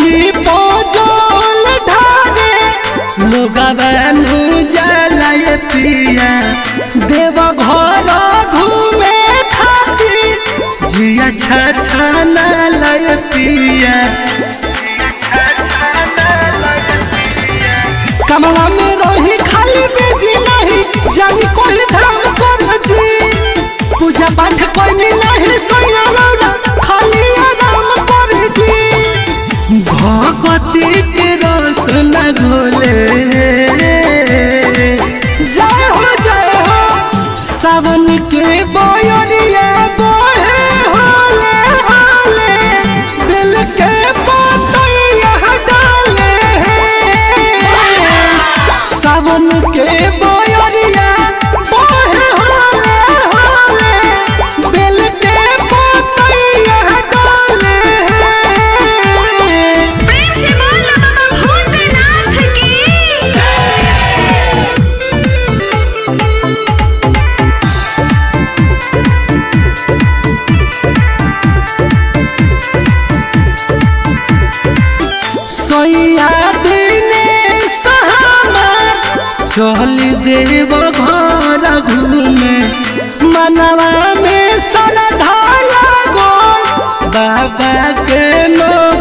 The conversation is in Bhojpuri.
जी पोजोल ढारे लोगवानु जलाय पिया देव घर घूमे खातिर जिया छछना लय पिया कमला में रही खाली बेजी नहीं जानी कोई धाम कर जी पूजा पाठ कोई नहीं सोया रौरा खाली आराम कर जी भगवती के रस न घोले जय हो जय हो सावन के बोयरिया बोहे होले होले दिल के पतैया डाले सावन के बोयरिया बोहे होले होले दिल के पतैया डाले प्रेम से बोल बाबा भूतनाथ की सोया दिने सहमार चल देव घर घूमे मनवा में श्रद्धा लगो बाबा के नो